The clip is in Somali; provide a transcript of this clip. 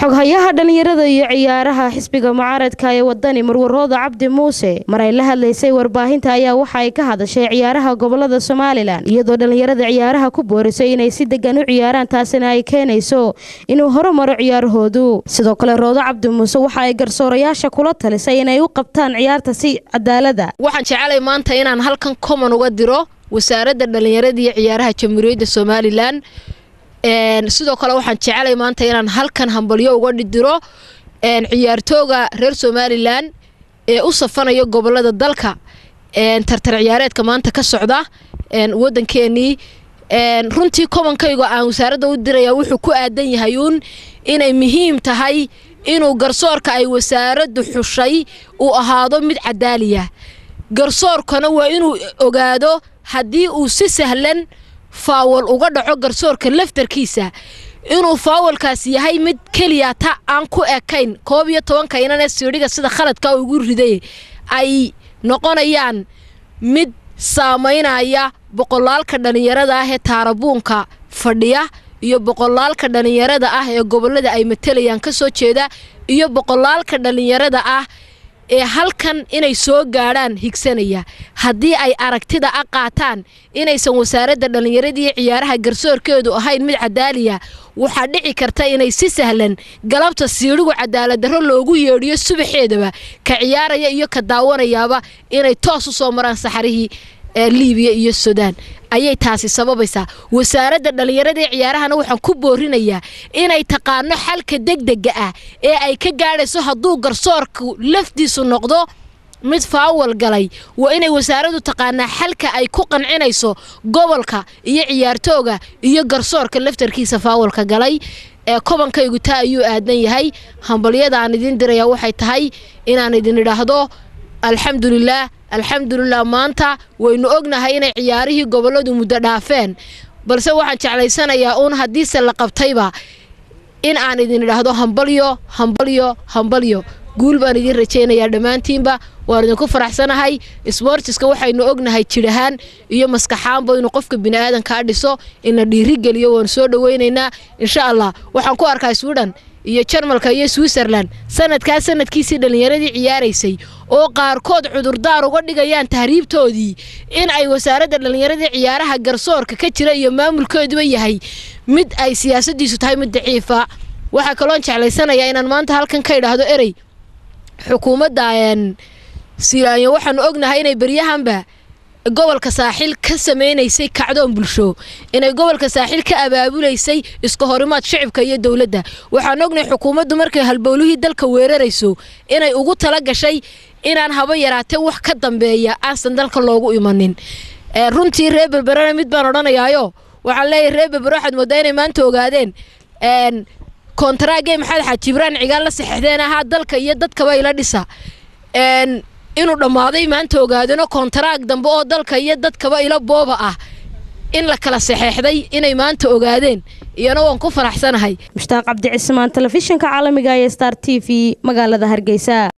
xoghayaha dhallinyarada iyo ciyaaraha xisbiga mucaaradka ee wadani marwarooda cabdi muuse mar ay la hadlaysay warbaahinta ayaa waxa ay ka hadashay ciyaaraha gobolada somalilan iyadoo dhallinyarada ciyaaraha ku boorisay inay si degan u ciyaaraan taasina ay keenayso inuu horumaro ciyaarahoodu sidoo kale roodo cabdi muuse waxa ay garsoorayaasha kula talisay inay u qabtaan ciyaarta si cadaalada waxaan jecelay maanta inaan halkan common uga diro wasaaradda dhallinyarada iyo ciyaaraha jamhuuriyadda somalilan sidoo kale waxaan jecelay maanta inaan halkan hambalyo uga diro ciyaartooga reer somalilan ee u safanaya gobolada dalka tartar ciyaareedka maanta ka socda wadankeenii runtii kobankayga aan wasaaradda u diraya wuxuu ku aadan yahay uun inay muhiim tahay inuu garsoorka ay wasaaraddu xushay uu ahaado mid cadaaliya garsoorkana waa inuu ogaado haddii uu si sahlan faawal uga dhaco garsoorka laftarkiisa inuu faawalkaas yahay mid keliya ta aan ku ekayn koob iyo tobanka inanee siidhiga sida khaladka ugu riday ay noqonayaan mid saamaynaya boqolaalka dhallinyarada ah ee taarabuunka fadhiya iyo boqolaalka dhallinyarada ah ee gobolada ay matalayaan ka soo jeeda iyo boqolaalka dhallinyarada ah ee halkan inay soo gaadhaan higsanaya haddii ay aragtida a qaataan inaysan wasaaradda dhallinyaradii ciyaaraha garsoorkeedu ahayn mid cadaaliya waxaa dhici karta inay si sahlan galabta siidhigu cadaaladdarro loogu yeedhiyo subaxeedaba ka ciyaaraya iyo ka daawanayaaba inay toos u soo maraan saxarihii liibiya iyo sudaan ayay taasi sababaysaa wasaaradda dhallinyaradii ciyaarahana waxaan ku boorinayaa inay taqaano xalka degdega ah ee ay ka gaadhayso hadduu garsoorku laftiisu noqdo mid faawal galay waa inay wasaaraddu taqaanaa xalka ay ku qancinayso gobolka iyo ciyaartooga iyo garsoorka laftarkiisa faawalka galay ee kobankaygu taa ayuu aadan yahay hambalyada aan idiin dirayaa waxay tahay inaan idin idhaahdo alxamdulilaah alxamdulilah maanta waynu ognahay inay ciyaarihii goboladu muddo dhaafeen balse waxaan jeclaysanayaa uun haddiise la qabtayba in aan idin idhaahdo hambalyo hambalyo hambalyo guul baan idiin rajaynayaa dhammaantiinba waan idinku faraxsanahay sboortiska waxaynu ognahay jidhahaan iyo maskaxaanba inuu qofka bini'aadankaa dhiso ina dhiirigeliyo waanu soo dhawaynaynaa insha allah waxaan ku arkaa swidhan iyo jarmalka iyo switzerland sanadkaa sanadkiisii dhallinyaradii ciyaaraysay oo qaarkood cudurdaar uga dhigayaan tahriibtoodii in ay wasaaradda dhallinyaradii ciyaaraha garsoorka ka jira iyo maamulkooduba yahay mid ay siyaasadiisu tahay mid daciifa waxaa kaloon jeclaysanayaa inaan maanta halkan ka idhaahdo erey xukuumadda silaanyo waxaanu ognahay inay beryahanba gobolka saaxiil ka samaynaysay kacdoon bulsho inay gobolka saaxiil ka abaabulaysay iska horimaad shicibka iyo dowladda waxaan ognahay xukuumaddu markay halbowlihii dalka weerarayso inay ugu tala gashay inaan haba yaraatee wax ka dambeeya aansan dalka loogu imanin runtii reer berberena mid baan odhanayaayo waxaan leeyahay reer berbere waxaad moodaa inay maanta ogaadeen kontaraaggey maxamed xaaj jibraan cigaal la saxeixdeen ahaa dalka iyo dadkaba ila dhisa inuu dhammaaday maanta ogaadano kontaraag dambe oo dalka iyo dadkaba ila booba ah in la kala saxeexday inay maanta ogaadeen iyana waan ku faraxsanahay mushtaaq cabdi cismaan telefishinka caalamiga ee star t v magaalada hargeysa